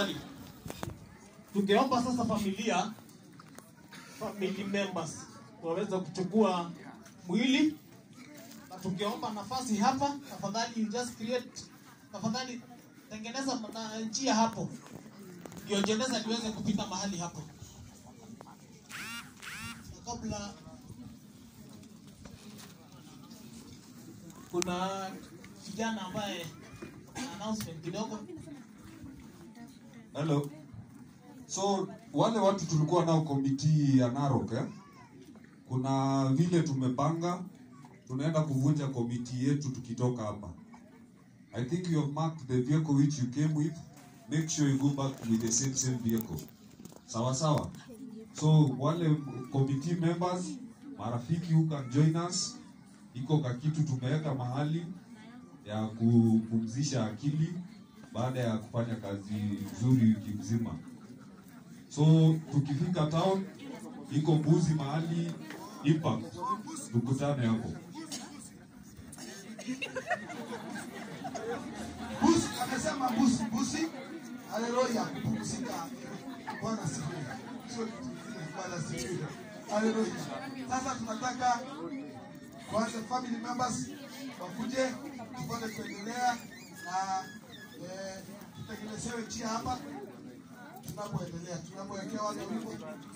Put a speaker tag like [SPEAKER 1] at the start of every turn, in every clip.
[SPEAKER 1] tafadhali. Tungeomba sasa familia family members waweza kuchukua mwili na tungeomba nafasi hapa, tafadhali you just create, tafadhali tengeneza na njia hapo ndio jeneza liweze kupita mahali hapo. Na kabla kuna kijana ambaye announcement kidogo
[SPEAKER 2] Hello. So wale watu tulikuwa nao komiti ya Narok eh? Kuna vile tumepanga tunaenda kuvunja komiti yetu tukitoka hapa. I think you have marked the vehicle which you came with. Make sure you go back with the same same vehicle. Sawa sawa. So wale committee members, marafiki who can join us, iko ka kitu tumeweka mahali ya kupumzisha akili baada ya kufanya kazi nzuri wiki mzima. So tukifika town, iko mbuzi mahali impact, tukutane hapo.
[SPEAKER 3] Busi amesema busi busi, haleluya, kupumzika. Bwana sifiwe. Sio kitu kingine, Bwana sifiwe. Haleluya. Sasa tunataka kwanza family members wakuje tupate kuendelea na eh, tutengenezewe njia hapa tunapoendelea, tunapowekea wale wimbo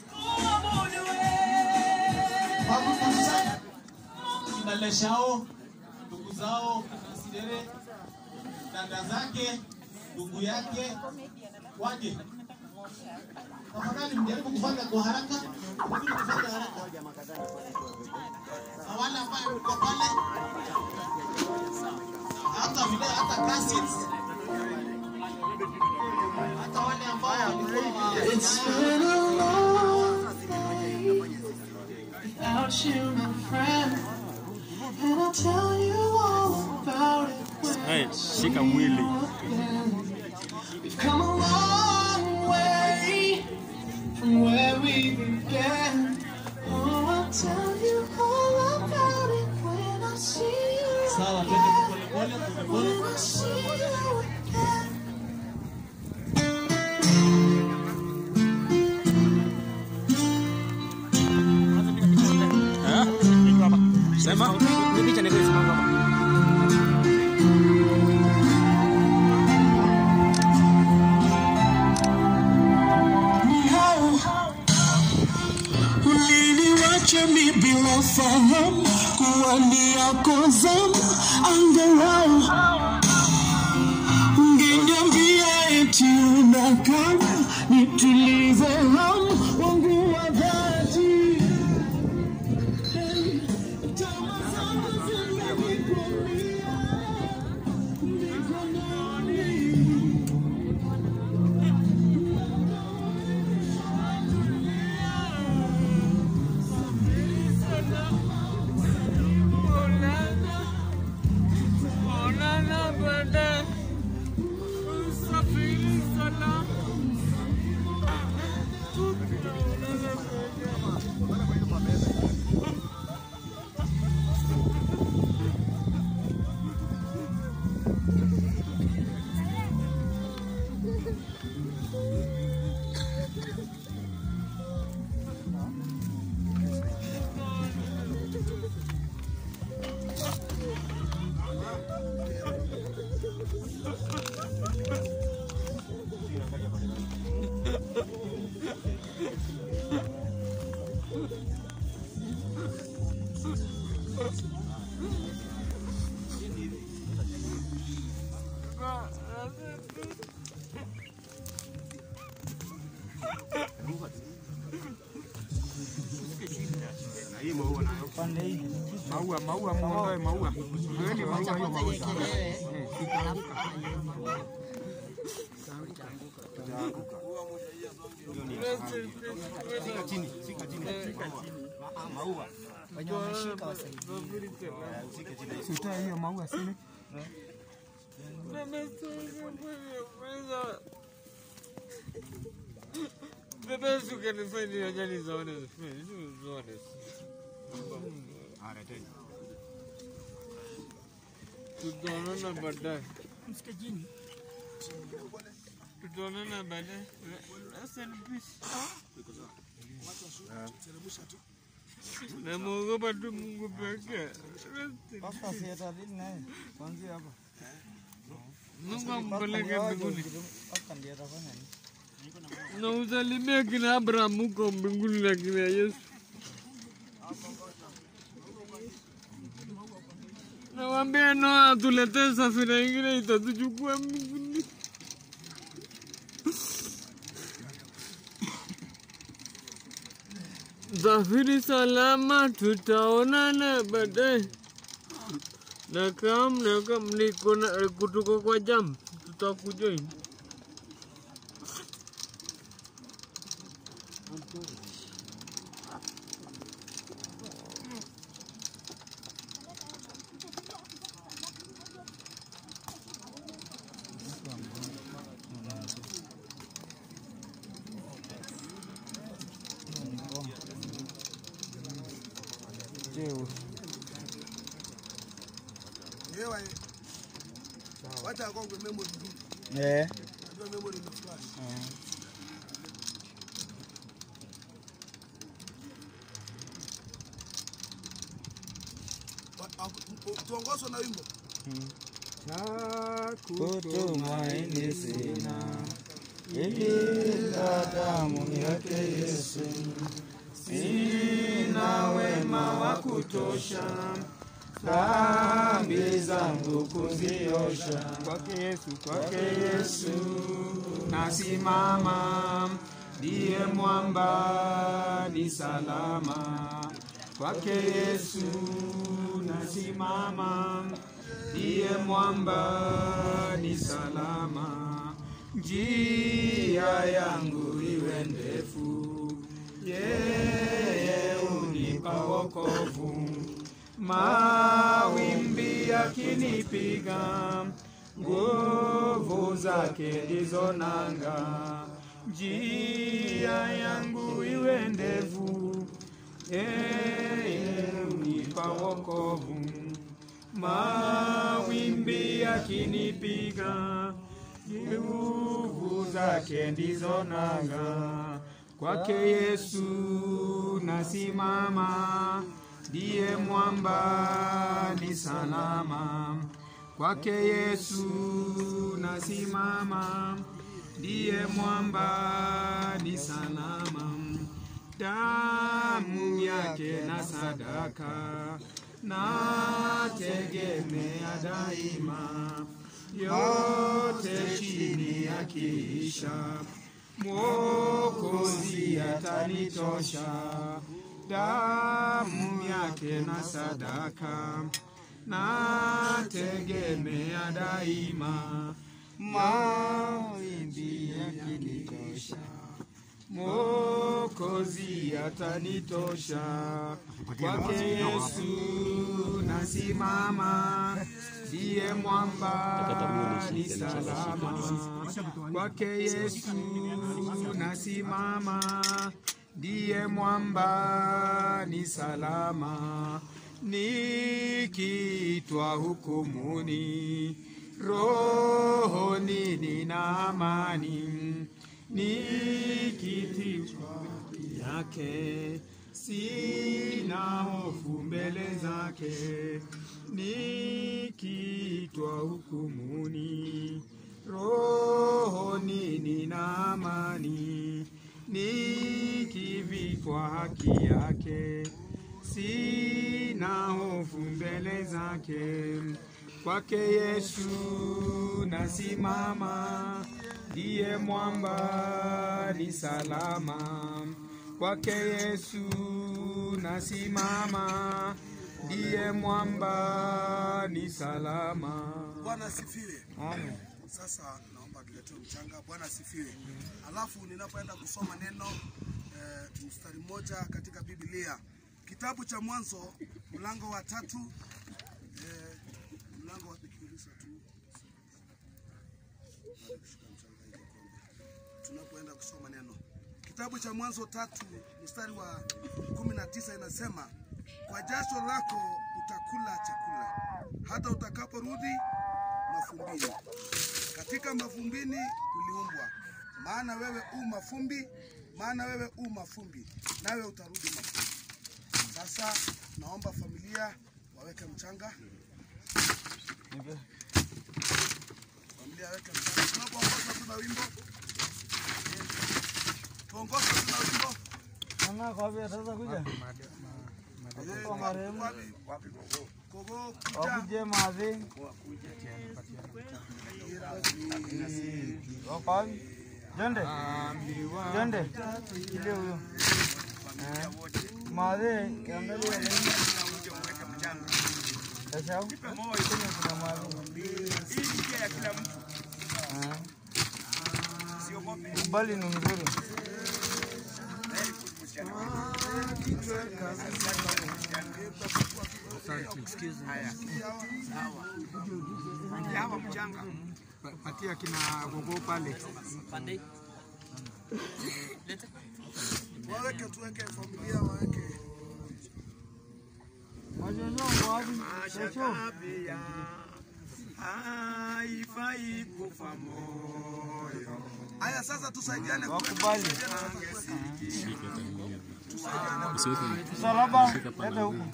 [SPEAKER 3] Babu kabisa.
[SPEAKER 1] kina Leshao, ndugu zao kina Sidere, dada zake, ndugu yake waje. Tafadhali mjaribu kufanya kwa haraka, mjaribu kufanya haraka. Na wale ambao mko pale, hata vile hata cousins, hata wale ambao walikuwa
[SPEAKER 4] It's been a long way without you, my friend. And I'll tell you all about it when
[SPEAKER 5] Hey, shika mwili.
[SPEAKER 4] we've come a long way from where we began. Oh, I'll tell you all about it when I see you
[SPEAKER 1] sawa. Twende
[SPEAKER 4] again.
[SPEAKER 1] pole pole pole
[SPEAKER 4] When
[SPEAKER 1] pole.
[SPEAKER 4] I see you again.
[SPEAKER 5] Eh? Sema.
[SPEAKER 4] Uliniwacha mi bila fahamu kuwa ni yako zamu, angalau ungeniambia eti unakana nitulize hamu wangu wa dhati. Tabasamu zimenikwamia mikononi.
[SPEAKER 5] Maua, maua, muondoe maua. Ondoeni maua hiyo maua. Sitoe hiyo maua sini.
[SPEAKER 6] Bebe ukanifanya ajali zaone zaone. Tutaonana baadaye. Tutaonana baadaye. Rest in peace. Namwogopa tu Mungu pekee. Rest in
[SPEAKER 5] Pasta si atadili naye kuanzia hapa.
[SPEAKER 6] Mungu ampeleke mbinguni.
[SPEAKER 5] Pasta ndiye atafanya nini?
[SPEAKER 6] Na usalimie kina Abraham huko mbinguni na kina Yesu. Nawambia Noa tuletee safina ingine itatuchukua mbinguni. Safiri salama, tutaonana baadaye. Na kam na kam niko na kutoka kwa jam, tutakujoin.
[SPEAKER 5] Jeu.
[SPEAKER 3] Yewa, wacha akongwe memory hii.
[SPEAKER 5] Eh.
[SPEAKER 3] Najua memory ni flash. Wa- aku- Tuongozwe na wimbo.
[SPEAKER 5] Kutumaini sina ila damu yake Yesu. Sina wema wa kutosha dhambi zangu kuziosha. Kwake Yesu, kwake Yesu nasimama, ndiye mwamba ni salama. Kwake Yesu nasimama, ndiye mwamba ni salama. Njia yangu iwe ndefu, yeye unipa wokovu. Mawimbi yakinipiga, nguvu zake ndizo nanga. Njia yangu iwe ndefu, yeye unipa wokovu. Mawimbi yakinipiga, nguvu zake ndizo nanga. Kwake Yesu nasimama, ndiye mwamba ni salama. Kwake Yesu nasimama, ndiye mwamba ni salama. Damu yake na sadaka nategemea daima, yote chini yakiisha, Mwokozi atanitosha. Damu yake na sadaka nategemea daima, mawimbi yakinitosha Mwokozi atanitosha. Kwake Yesu nasimama, ndiye mwamba ni salama. Kwake Yesu nasimama, ndiye mwamba ni salama. Nikiitwa hukumuni, rohoni nina amani nikitiwa yake sina hofu mbele zake, nikiitwa hukumuni, rohoni nina amani, nikivikwa haki yake sina hofu mbele zake. Kwake Yesu nasimama, ndiye mwamba ni salama. Kwake Yesu nasimama, ndiye mwamba ni salama.
[SPEAKER 3] Bwana asifiwe.
[SPEAKER 5] Amen.
[SPEAKER 3] Sasa naomba tuletee mchanga. Bwana asifiwe. Alafu ninapoenda kusoma neno eh, mstari mmoja katika Biblia, kitabu cha Mwanzo mlango wa tatu eh, mlango wa nikiuliza tu tunapoenda kusoma neno, kitabu cha Mwanzo tatu mstari wa kumi na tisa inasema, kwa jasho lako utakula chakula hata utakaporudi mafumbini katika mavumbini uliumbwa, maana wewe u mafumbi, maana wewe u mafumbi, nawe utarudi mafumbi. Sasa naomba familia waweke mchanga, familia waweke mchanga. Tunapoongoza tuna wimbo, tuongoze tuna wimbo. Eh, wapi- wapi gogo? Gogo kuja.
[SPEAKER 5] Wakuje madhi. Wakawi. Jonde. Jonde. Ile huyo. Eh. Madhi, kiangalia nini? Sasa huko kuna madhi. Eh. Kubali ni mzuri.
[SPEAKER 7] Patia kina gogo pale.
[SPEAKER 3] Waweke tuweke familia waweke.
[SPEAKER 5] Majojo wapi? Sasa.
[SPEAKER 7] Haifai kufa moyo.
[SPEAKER 3] Haya sasa tusaidiane
[SPEAKER 5] Wakubali.
[SPEAKER 3] tusaidiane.
[SPEAKER 5] Msalaba, leta huku.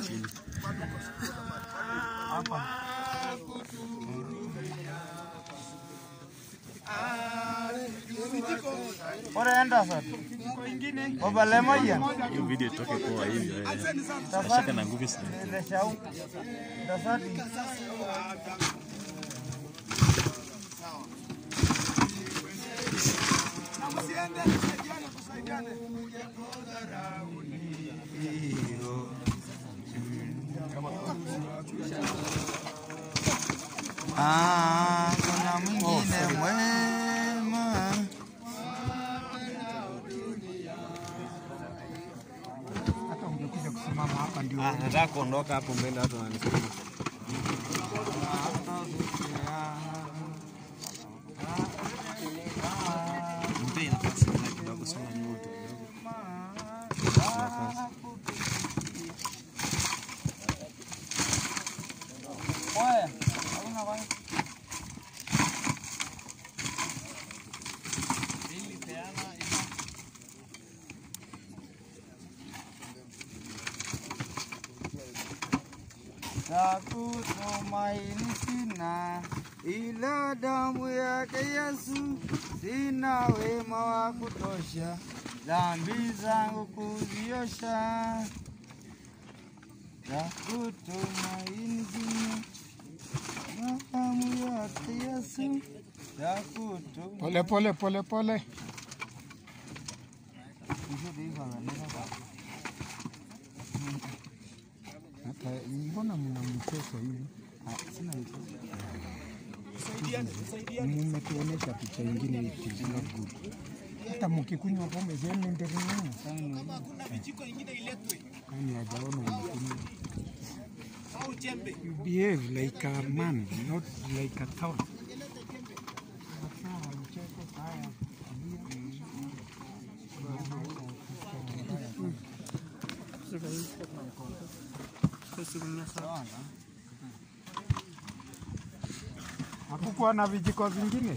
[SPEAKER 5] Hapa. Ora enda sasa. Baba lemoja.
[SPEAKER 8] hiyo video itoke poa hivi eh.
[SPEAKER 5] Tafadhali.
[SPEAKER 8] Shaka na nguvu sana.
[SPEAKER 5] Ile shau. Tafadhali.
[SPEAKER 3] Msiende tusaidiane tusaidiane.
[SPEAKER 5] Ah, kuna mwingine mwema.
[SPEAKER 7] Hata ungekuja kusimama hapa ndio.
[SPEAKER 6] Nataka kuondoka hapo mbele, watu wananisubiri. Mpe nafasi na kidogo, soma nyuma tu kidogo. Nafasi.
[SPEAKER 5] Oya, hakuna kwa Nakutumaini sina ila damu yake Yesu, sina wema wa kutosha dhambi zangu kuziosha. Nakutumaini sina ila damu yake Yesu, nakutumaini
[SPEAKER 7] Pole pole pole pole. Hata mbona mna mchezo hivi? Ah, Sina mchezo. Mmetuonesha picha ingine it is not good. Hata mkikunywa pombe zenu endelea.
[SPEAKER 3] Kama kuna vijiko ingine iletwe
[SPEAKER 7] Kwani hajaona unakunywa.
[SPEAKER 3] au jembe.
[SPEAKER 7] You behave like a man, not like a town. Hakukuwa na vijiko vingine?